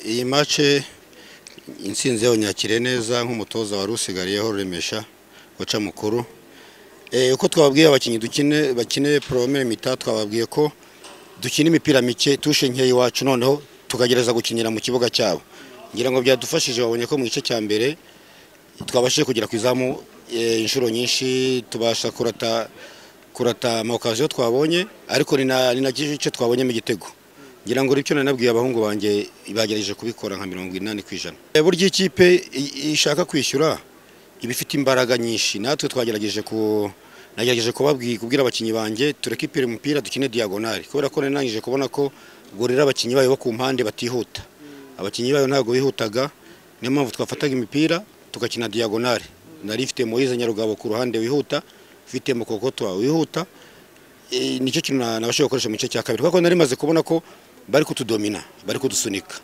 iyi mace insinzi yabonyakire neza nk'umutoza wari usigariyeho Rumesha waca mukuru uko twababwiye abakinnyi dukine bakeneye poromere mita twababwiye ko dukina imipira mike tushe nkeya iwacu noneho tukagerageza gukinira mu kibuga cyabo ngira ngo byadufashije babonye ko mu gice cya mbere twabashije kugera ku izamu inshuro nyinshi tubasha kurata kurata amakaziyo twabonye ariko ni na gice twabonyemo igitego ngira ngo icyo nanabwiye abahungu banjye bagerageje kubikora nka mirongo inani ku ijana burya ikipe ishaka kwishyura iba ifite imbaraga nyinshi natwe twagerageje ku nagerageje kubabwira abakinnyi banjye tureke ipira umupira dukine diyagonari kubera ko nanangije kubona ko gorera abakinnyi bayo bo ku mpande batihuta abakinnyi bayo ntabwo bihutaga niyo mpamvu twafataga imipira tugakina diyagonari nari ifite Moise Nyarugabo ku ruhande wihuta ifite Mukokotwa wihuta nicyo kintu nabashije gukoresha mu gice cya kabiri kuko nari maze kubona ko bari kutudomina bari kudusunika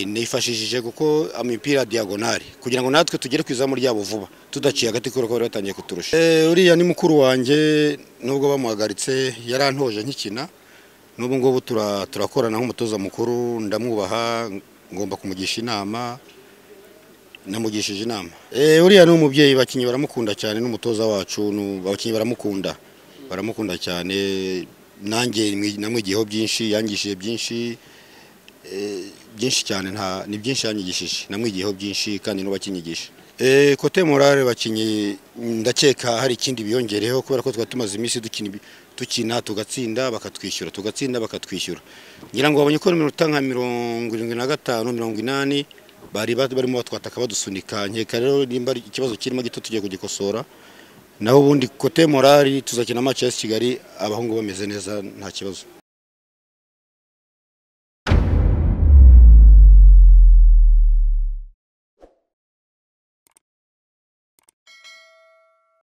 nifashishije kuko imipira diyagonari kugira ngo natwe tugere ku izamu ryabo vuba tudaciye agati kubera ko bari batangiye kuturusha uriya ni mukuru wanjye nubwo bamuhagaritse yarantoje nkikina n'ubu ngubu turakorana nk'umutoza mukuru ndamwubaha ngomba kumugisha inama namugishije inama uriya ni umubyeyi abakinnyi baramukunda cyane n'umutoza wacu abakinnyi baramukunda baramukunda cyane nanjye namwigiyeho byinshi yangishije byinshi byinshi cyane nta ni byinshi yanyigishije namwigiyeho byinshi kandi n'ubakinyigisha kote morale bakinnyi ndakeka hari ikindi biyongereyeho kubera ko twari tumaze iminsi dukina tugatsinda bakatwishyura tugatsinda bakatwishyura ngira ngo babonye ko iminota nka mirongo irindwi na gatanu mirongo inani bari barimo batwataka badusunika nkeka rero nimba ikibazo kirimo gito tugiye kugikosora naho ubundi kote morali tuzakina amace ya kigali abahungu bameze neza nta kibazo